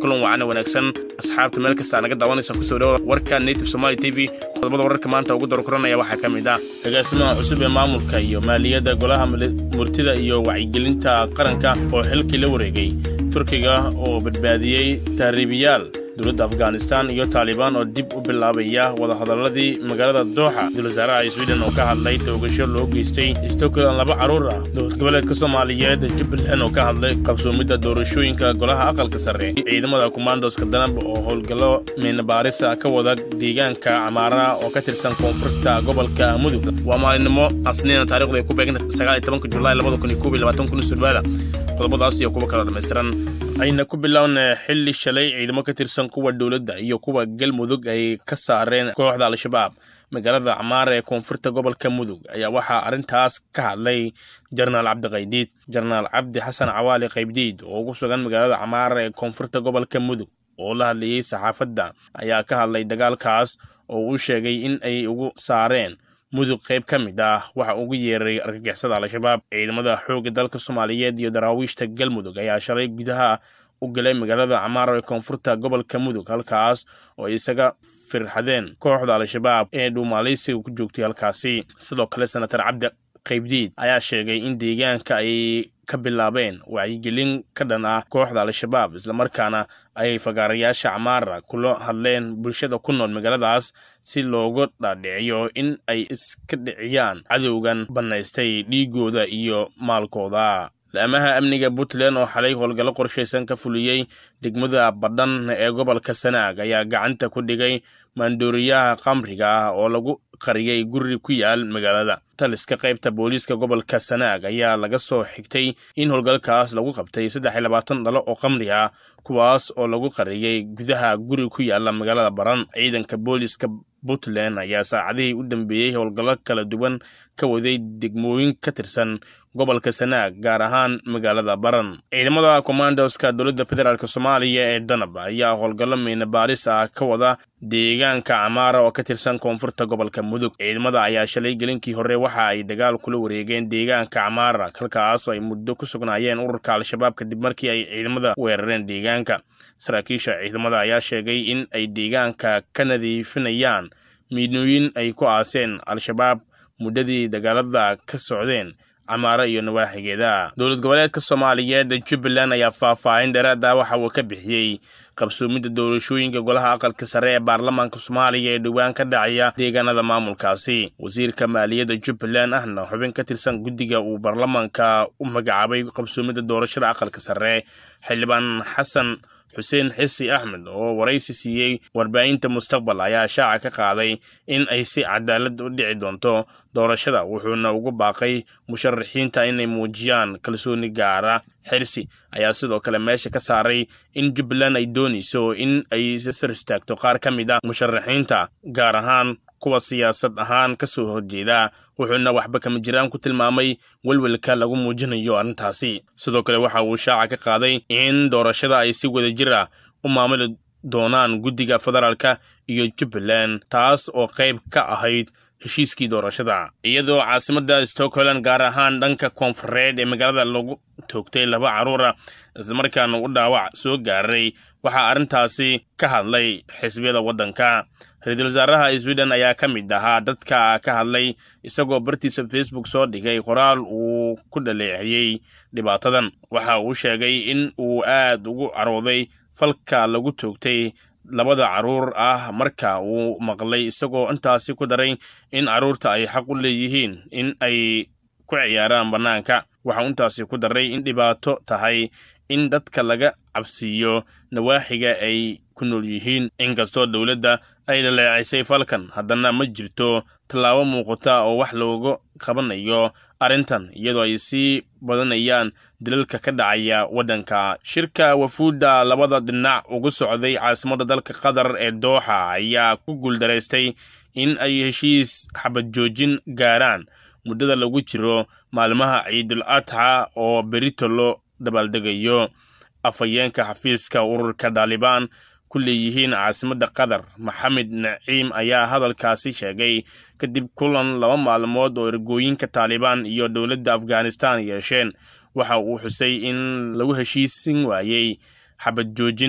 kulan wacana wanaagsan asxaabta meel kasta naga daawanaysa kusoo dhawa warka native somaali t v qodobada wararka maanta ugu darokuranaya waxaa ka mid ah agaasimaha cusub ee maamulka iyo maaliyadda golaha murtida iyo wacyigelinta qaranka oo xilkii la wareegay turkiga oo badbaadiyey tahriibiyaal dowladda afghanistan iyo taalibaan oo dib u bilaabaya wadahadaladii magaalada dooxa ra-isul wasaaraha sweden oo ka hadlay toogasho loo geystay stockland laba carruur ah dowlad goboleedka soomaaliyeed jubbaland oo ka hadlay qabsoomidda doorashooyinka golaha aqalka sare ciidamada kumandoska danab oo howlgallo meenabaarisa ka wada deegaanka camaara oo ka tirsan koonfurta gobolka mudug waa maalinimo asniina taarikhdu ay ku beeganta sagaal iyo tobanka julaay labada kun iyo koob iyo labaatan kun sudwaada qodobadaas iyo kuwa kala dhammaystiran ayna ku bilowna xilli shalay ciidamo ka tirsan kuwa dowladda iyo kuwa galmudug ay ka saareen kooxda al-shabaab magaalada camaara ee koonfurta gobolka mudug ayaa waxaa arrintaas ka hadlay jenaraal cabdiqaydiid jenaraal cabdi xasan cawaali qaybdiid oo ugu sugan magaalada camaara ee koonfurta gobolka mudug oo la hadlayey saxaafadda ayaa ka hadlay dagaalkaas oo uu sheegay in ay ugu saareen mudug qayb ka mid ah waxa ugu yeeray argagixisada al-shabaab ciidamada xoogga dalka soomaaliyeed iyo daraawiishta galmudug ayaa shalay gudaha u galay magaalada camaara ee koonfurta gobolka mudug halkaas oo ay isaga firxadeen kooxda al-shabaab ee dhuumaaleysiga ku joogtay halkaasi sidoo kale senatar cabdi qaybdiid ayaa sheegay in deegaanka ay ka bilaabeen wacyigelin ka dhan ah kooxda al-shabaab islamarkaana ay fagaarayaasha camaara kula hadleen bulshada ku nool magaaladaas si loogu dhaadhiciyo in ay iska dhiciyaan cadowgan bannaystay dhiigooda iyo maalkooda laamaha amniga puntland oo xalay howlgallo qorshaysan ka fuliyey degmada badhan ee gobolka sanaag ayaa gacanta ku dhigay maandooriyaha khamriga ah oo lagu qariyey guri ku yaal magaalada taliska qaybta booliiska gobolka sanaag ayaa laga soo xigtay in howlgalkaas lagu qabtay saddex iyo labaatan dhalo oo khamri ah kuwaas oo lagu qariyey gudaha guri ku yaala magaalada baran ciidanka booliiska puntland ayaa saacadihii u dambeeyey howlgallo kala duwan ka waday degmooyin ka tirsan gobolka sanaag gaar ahaan magaalada baran ciidamada commandoska dowladda federaalk soomaaliya ee danab ayaa howlgallo miina baaris ah ka wada deegaanka camaara oo ka tirsan koonfurta gobolka mudug ciidamada ayaa shalay gelinkii hore waxa ay dagaal kula wareegeen deegaanka camaara halkaas oo ay muddo ku sugnaayeen ururka al-shabaab kadib markii ay ciidamada weerareen deegaanka saraakiisha ciidamada ayaa sheegay in ay deegaanka ka nadiifinayaan miidnooyin ay ku aaseen al-shabaab muddadii dagaalada ka socdeen camaaro iyo nawaaxigeeda dowlad goboleedka soomaaliyeed jubbaland ayaa faahfaahin dheeraada waxa uu ka bixiyey qabsoomidda doorashooyinka golaha aqalka sare ee baarlamaanka soomaaliya ee dhowaan ka dhacaya deegaanada maamulkaasi wasiirka maaliyadda jubbaland ahna xubin ka tirsan guddiga uu baarlamaanka u magacaabay qabsoomidda doorashada aqalka sare xildhibaan xasan xuseen xisi axmed oo waraysi siiyey warbaahinta mustaqbal ayaa shaaca ka qaaday in ay si cadaalad u dhici doonto doorashada wuxuuna ugu baaqay musharaxiinta inay muujiyaan kalsooni gaara xirsi ayaa sidoo kale meesha ka saaray in jubbaland ay doonayso in ay sar istaagto qaar ka mid ah musharaxiinta gaar ahaan kuwa siyaasad ahaan ka soo horjeeda wuxuuna waxba kama jiraan ku tilmaamay welwelka lagu muujinayo arrintaasi sidoo kale waxa uu shaaca ka qaaday in doorashada ay si wada jir ah u maamuli doonaan guddiga federaalka iyo jubbaland taas oo qayb ka ahayd heshiiskii doorashada iyadoo caasimadda stockholland gaar ahaan dhanka koonfureed ee magaalada lagu toogtay laba carruura islamarkaana u dhaawac soo gaaray waxaa arrintaasi ka hadlay xisbiyada waddanka ra-iisul wasaaraha sweden ayaa ka mid ahaa dadka ka hadlay isagoo bartiisa facebook soo dhigay qoraal uu ku dhaleeciyey dhibaatadan waxa uu sheegay in uu aad ugu carooday falka lagu toogtay labada carruur ah marka uu maqlay isagoo intaasi ku daray in carruurta ay xaq u leeyihiin in ay ku ciyaaraan bannaanka waxau intaasi ku daray in dhibaato tahay in dadka laga cabsiiyo nawaaxiga ay ku nool yihiin inkastoo dowladda ay dhaleecaysay falkan haddana ma jirto tallaabo muuqata oo wax looga qabanayo arrintan iyadoo ay sii badanayaan dalalka ka dhacaya waddanka shirka wafuudda labada dhinac ugu socday caasimadda dalka qatar ee dooxa ayaa ku guuldaraystay in ay heshiis xabad joojin gaaraan muddada lagu jiro maalmaha ciidul adxa oo berito loo dabaaldegayo afhayeenka xafiiska ururka dhaalibaan ku leeyihiin caasimadda qatar maxamed naciim ayaa hadalkaasi sheegay kadib kulan laba maalmood oo ergooyinka taalibaan iyo dowladda afghanistan yeesheen waxa uu xusay in lagu heshiisin waayey xabad joojin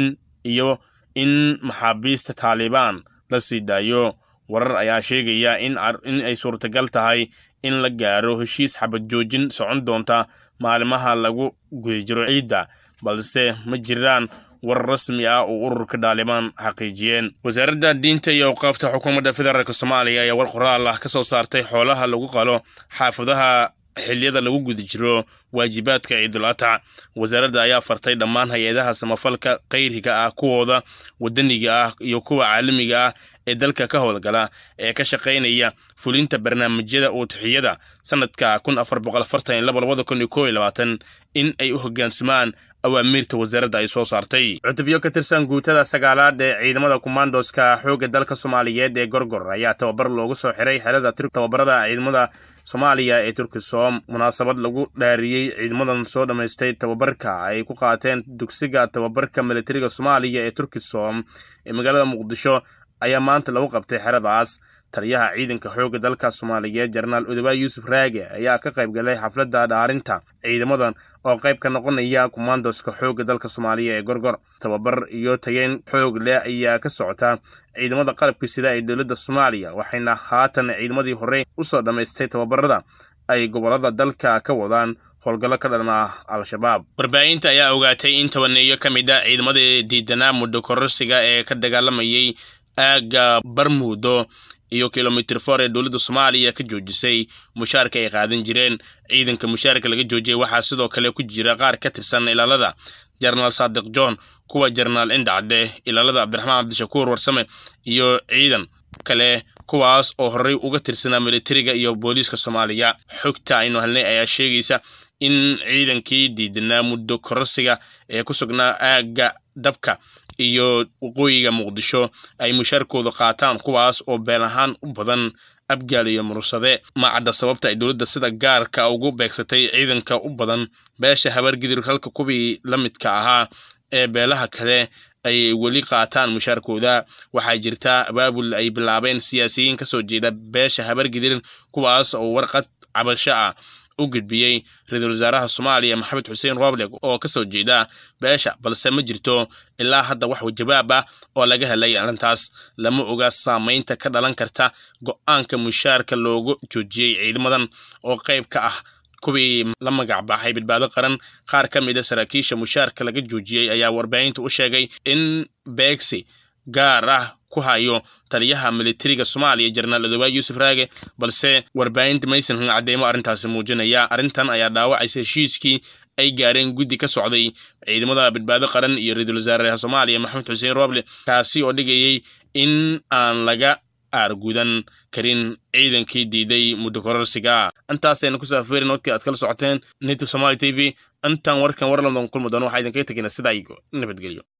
iyo in maxaabiista taalibaan la sii daayo warar ayaa sheegaya in ay suurtagal tahay in la gaaro heshiis xabad joojin socon doonta maalimaha lagu guda jiro ciidda balse ma jiraan war rasmi ah oo ururka dhaalibaan xaqiijiyeen wasaaradda diinta iyo awqaafta xukuumadda federaalk soomaaliya ayaa war qoraal ah ka soo saartay xoolaha lagu qalo xaafadaha xiliyada lagu guda jiro waajibaadka ciidul atac wasaaradda ayaa fartay dhammaan hay-adaha samafalka khayriga ah kuwooda wadaniga ah iyo kuwa caalamiga ah ee dalka ka howlgala ee ka shaqaynaya fulinta barnaamijyada uutixiyada sanadka kun afar boqol afartan iyo laba labada kun iyo koob iyo labaatan in ay u hoggaansamaan awaamiirta wasaaradda ay soo saartay cutubyo ka tirsan guutada sagaalaad ee ciidamada kumandoska xoogga dalka soomaaliyeed ee gorgor ayaa tababar loogu soo xiray xerada tababarada ciidamada soomaaliya ee turkisom munaasabad lagu dhaariyey ciidamadan soo dhammaystay tababarka ay ku qaateen dugsiga tababarka militariga soomaaliya ee turkisom ee magaalada muqdisho ayaa maanta lagu qabtay xeradaas taliyaha ciidanka xoogga dalka soomaaliyeed jenaraal odobaay yuusuf raage ayaa ka qayb galay xafladda dhaarinta ciidamadan oo qayb ka noqonaya kumandoska xoogga dalka soomaaliya ee gorgor tababar iyo tageyn xoog leh ayaa ka socota ciidamada qalabka sida ee dowladda soomaaliya waxayna haatan ciidamadii horey usoo dhammaystay tababarada ay gobolada dalka ka wadaan howlgallo ka dhan ah al-shabaab warbaahinta ayaa ogaatay in tobaneeyo ka mid a ciidamadii diidanaa muddo kororsiga ee ka dagaalamayay aagga barmuudo iyo kilomitr for ee dowladda soomaaliya ka joojisay mushaarka ay qaadan jireen ciidanka mushaarka laga joojiyay waxaa sidoo kale ku jira qaar ka tirsan ilaalada jenaraal saadiq john kuwa jenaraal indhacde ilaalada cabdiraxmaan cabdishakuur warsame iyo ciidan kale kuwaas oo horey uga tirsanaa militariga iyo booliiska soomaaliya xogta aynu helnay ayaa sheegaysa in ciidankii diidanaa muddo kororsiga ee ku sugnaa aagga dabka iyo waqooyiga muqdisho ay mushaarkooda qaataan kuwaas oo been ahaan u badan abgaal iyo murursade ma cadda sababta ay dowladda sida gaarka ugu beegsatay ciidanka u badan beesha habargidir halka kuwii la midka ahaa ee beelaha kale ay weli qaataan mushaarkooda waxaa jirta abaabul ay bilaabeen siyaasiyiin ka soo jeeda beesha habargidir kuwaas oo warqad cabasho ah u gudbiyey ra-iisul wasaaraha soomaaliya maxamed xuseen roble oo ka soo jeeda beesha balse ma jirto ilaa hadda wax jawaab ah oo laga helay arrintaas lama oga saamaynta ka dhalan karta go-aanka mushaarka loogu joojiyey ciidamadan oo qayb ka ah kuwii la magac baxay badbaado qaran qaar ka mid a saraakiisha mushaarka laga joojiyey ayaa warbaahinta u sheegay in beegsi gaar ah ku hayo taliyaha militariga soomaaliya jenaraal odobaay yuusuf raage balse warbaahinta maysan cadeymo arrintaasi muujinaya arrintan ayaa dhaawacaysa heshiiskii ay gaareen guddi ka socday ciidamada badbaado qaran iyo ra-iisul wasaaraha soomaaliya maxamed xuseen roble kaasi oo dhigayay in aan laga aargudan karin ciidankii diiday muddo kororsiga intaasaynu kusoo afeerin wadkii aad kala socoteen native somaali t v intaan warkan war london kulmi doono waxaa idinkaga tegina sidaa igo nabadgelyo